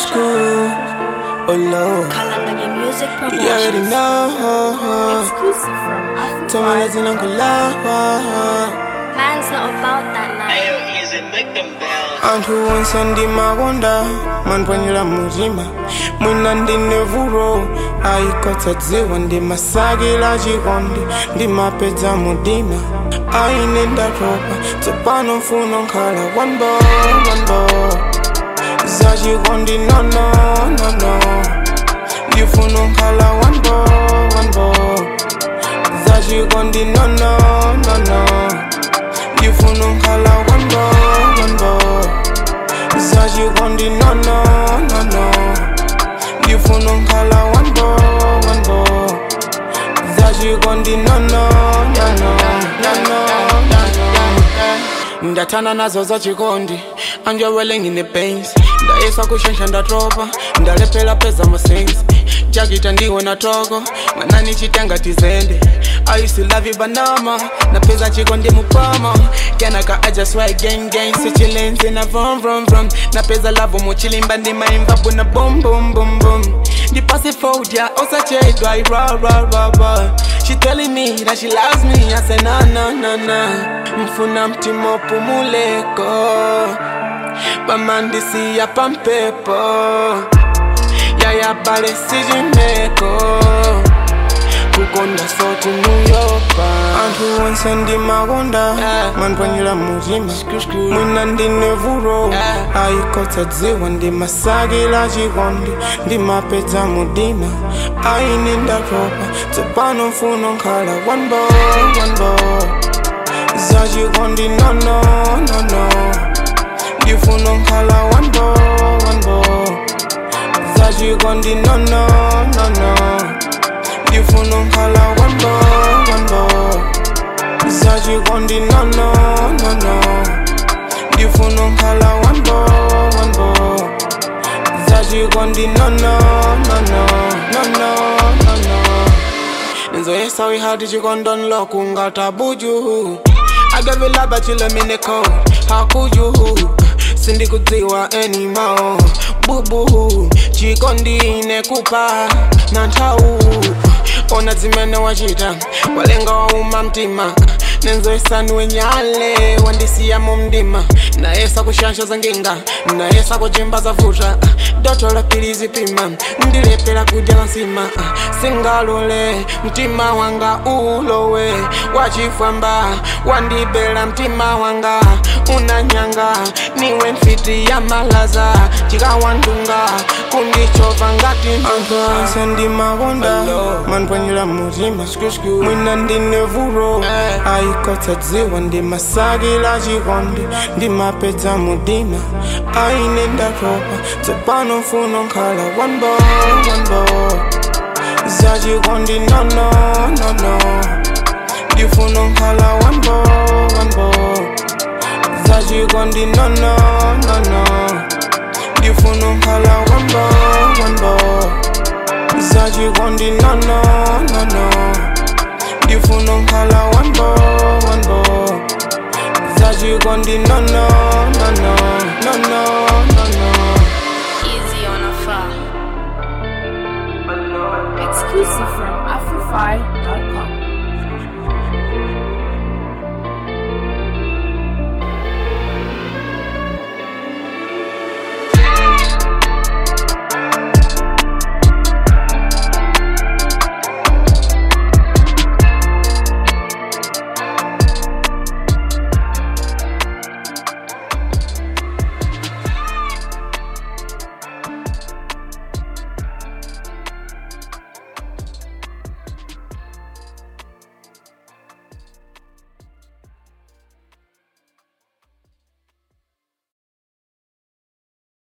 school. Oh Lord, Kalanganya Music you already Promotions. know. Exclusive from Tell me that's an uncle Man's not about that life. Ayo, easy, make them bounce. anthu onse ndimakonda manipwanyira mutima mwina ndine vuto ayikotsa dziwa ndimasakila chikondi ndimapedza mudima aine ndatopa tsopano mfuno nkhala one boy, one boy. za chikondi nono nono ndifuna nkhala one boy, one boy. za chikondi nono nono ndifuna nkhala one boy, one boy. za chikondi nono nono ndifuna nkhala one boy, one boy. za chikondi nono nono nono ndathana nazo za chikondi anjewele ngine pains ndayesa kushensha ndatopa ndalephera peza masensi jakita ndiwe na toko mwanani chitenga tizende I used to love you banama napeza chikondi mupama kenaka I just swear gang gang sichilenzi na vom vom vom napeza lavo muchilimba ndimaimba buna boom boom boom boom ndipase fodia osachedwa ira ra ra ra She telling me that she loves me I say na na na na mfuna mtima upumuleko pamandisi ya pampepo yaya pale sijimeko kukonda soti muyopa anthu onse ndimakonda manipwanyira mutima mwina ndine vuto ayikotsa dziwa ndimasakila chikondi ndimapedza mudima aine ndatopa tsopano mfuno nkhala one boy, one boy. za chikondi nono nono ndifuna nkhala one boy, one boy. za chikondi nono nono ndifuna nkhala one boy, one boy. za chikondi nono nono ndifuna nkhala one boy, one boy. za chikondi nono nono nono nono nzoyesa wihati chikondonlo kungatabuju agavilaba chilemineko hakuju sindikudziwa enimo bubu chikondi nekupa na nthawu ona zimene wachita walenga wauma mtima nenzoyesani nyale wandisiya mu mdima nayesa kushansha za nginga nayesa kuchimba za vuta doto la pilizi pima ndilepera kudya la nsima singalole mtima wanga ulowe wachifwamba wandibela mtima wanga unanyanga niwe mfiti ya malaza chikawandunga kundichova ngati anthu onse ndimakonda manipwanyira mutima mwina ndine vuto ayikotsa dziwa ndimasakila chikondi ndimapedza mudima aine ndatopa tsopano mfuno nkhala one boy, one boy. za chikondi nono nono ndifuna nkhala one boy, one boy. za chikondi nono nono ndifuna nkhala one boy, one boy. za chikondi nono nono ndifuna nkhala one boy, one boy. za chikondi nono